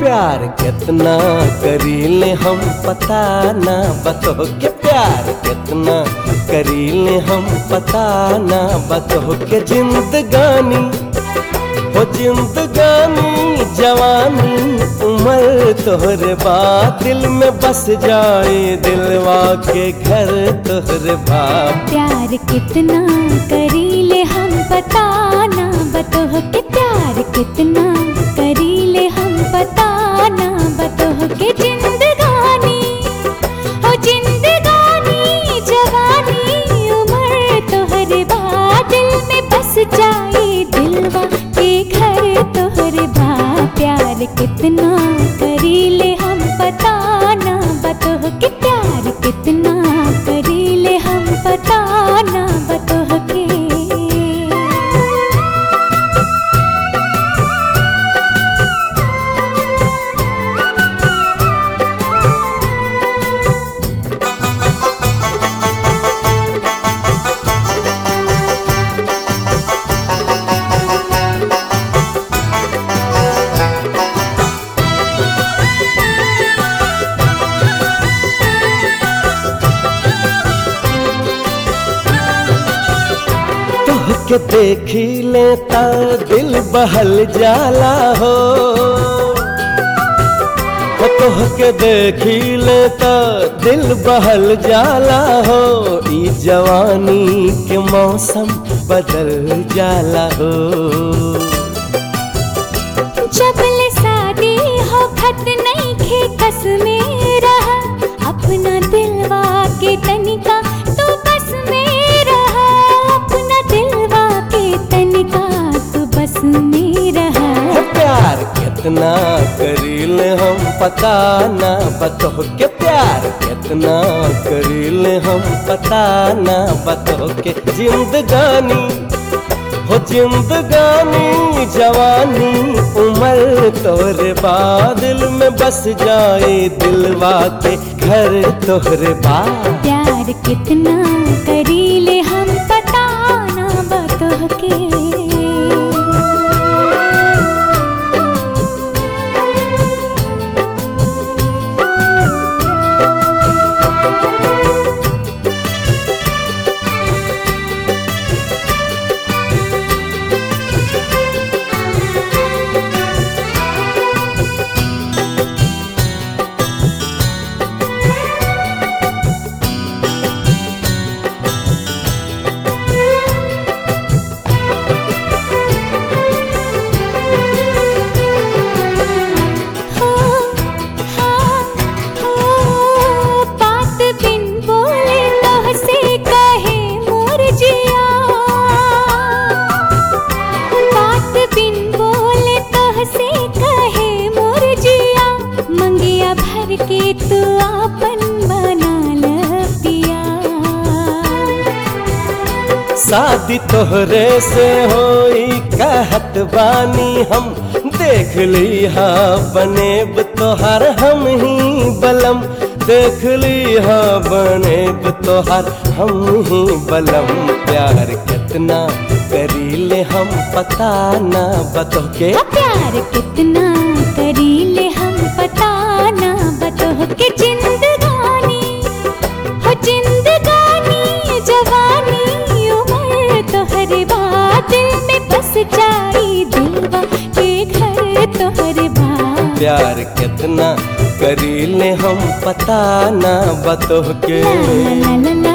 प्यार कितना करीले हम पता ना बतो के प्यार कितना करीले हम पता ना बतो के जिंदगानी हो जिंदगानी जवानी उम्र तोहरे बात दिल में बस जाए दिलवा के घर तोहरे बात प्यार कितना करीले हम बताना बतोह के प्यार कितना करीले हम बताना बतोह के जिंदगानी ओ जिंदगानी जवानी उम्र तोहरे बाद दिल में बस जाए दिलवा के घर तोहरे बा प्यार कितना करीले हम बताना बतोह के प्यार कितना करीले हम बताना बतोह के तोह के देखी लेता दिल बहल जाला हो हो तोह के देखी लेता दिल बहल जाला हो ई जवानी के मौसम बदल जाला हो जबल शादी हो खत नहीं खे कस में रहा अपना दिलवा के तनिका तू बस में रहा अपना दिलवा के तनिका तू बस में रहा हो प्यार कितना करीले हम पता ना बतो के प्यार कितना करीले हम पता ना बतो के जिंदगानी हो जिंदगानी जवानी उम्र तोहरे बादल में बस जाए दिलवा के घर तोहरे बाद प्यार कितना करीले हम बताना बतोह के हो हाँ हो बात बिन बोले तोह से कहे मोर जिया बात बिन बोले तोह से कहे मोर जिया मंगिया भर के तू आपन बना ल पिया शादी तोहरे से होई कहत बानी हम देख ली हा बनेब तोहर हम ही बलम देख ली हा बनेब तोहर हम ही बलम प्यार कितना करीले हम पता ना बतो के प्यार कितना करीले हम बताना बतोह के जिंदगानी हो जिंदगानी जवानी उम्र तोहरे बाद दिल में बस जाई दिलवा के घर तोहरे बाद प्यार कितना करीले हम पता ना बतो के ला ला ला ला